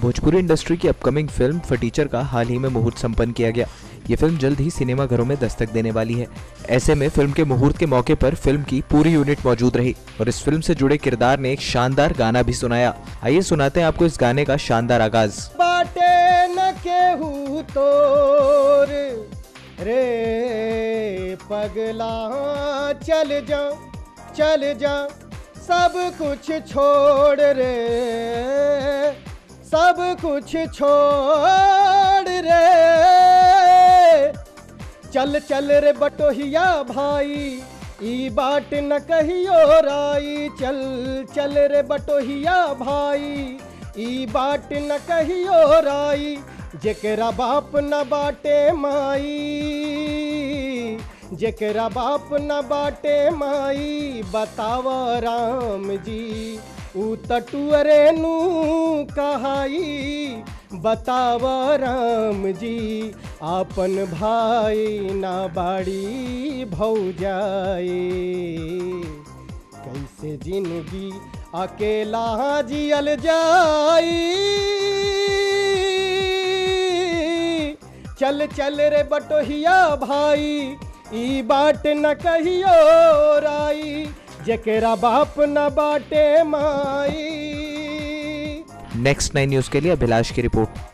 Bhojpuri industry की upcoming film Fatichar का हाल ही में मुहूर्त संपन्न किया गया ये फिल्म जल्द ही सिनेमा घरों में दस्तक देने वाली है ऐसे में फिल्म के मुहूर्त के मौके पर फिल्म की पूरी यूनिट मौजूद रही और इस फिल्म से जुड़े किरदार ने एक शानदार गाना भी सुनाया आइए सुनाते हैं आपको इस गाने का शानदार आगाज बाटे न केहू तोर रे पगला चल जा चल जा सब कुछ छोड़ रे सब कुछ छोड़ रे चल चल रे बटोहिया भाई ई बाट न कहियो राई चल चल रे बटोहिया भाई ई बाट न कहियो राई जेकरा बाप न बाटे माई जेकरा बाप न बाटे माई बताव राम जी ऊ तटुअरे नु कहाई बताव राम जी आपन भाई ना बाड़ी भौजाए कैसे जिंदगी अकेला जियल जाई चल चल रे बटोहिया भाई ई बाट न कहियो राई जेकरा बाप न बाटे माई नेक्स्ट नाइन न्यूज के लिए अभिलाष की रिपोर्ट